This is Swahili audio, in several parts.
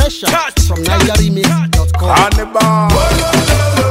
Pressure from NigerRemix.com. Hannibal.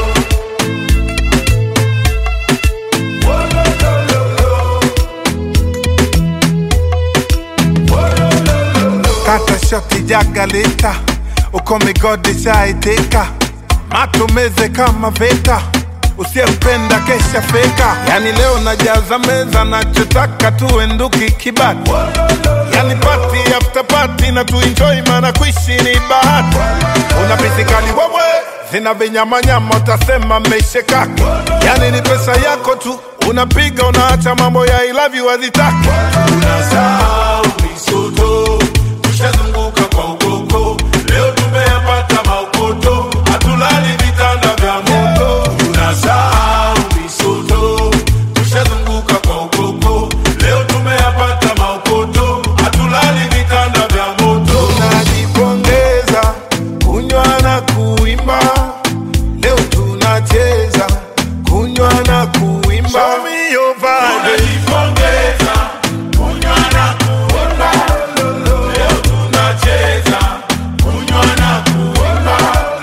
Kata shoti jagalita uko migodi shaiteka matumeze kama veta usiyempenda kesha feka yani leo najaza meza nachotaka tuenduki kibati yani pati after pati na tuenjoy mana kuishi ni bahati una pisikali wewe zina vinyamanyama utasema mmeishekaki yani ni pesa yako tu unapiga unaacha mambo ya I love you hazitaki Unasahau misoto, tushazunguka kwa ukoko. Leo tumeyapata maukoto, hatulali vitanda vya moto. Unasahau misoto, tushazunguka kwa ukoko. Leo tumeyapata maukoto, hatulali vitanda vya moto. tunajipongeza kunywa na kuimba leo tunacheza kunywa na kuimba Show me your vibe. Tunajipongeza, kunywa na kuimba. Leo tunacheza, kunywa na kuimba.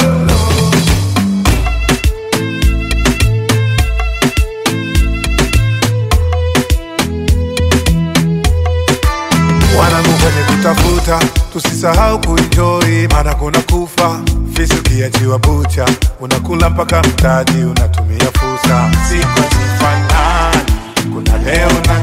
wanangu kwenye kutafuta tusisahau kuenjoy maana kuna kufa fisi ukiachiwa bucha unakula mpaka mtaji unatumia fursa siku zifanani kuna leo na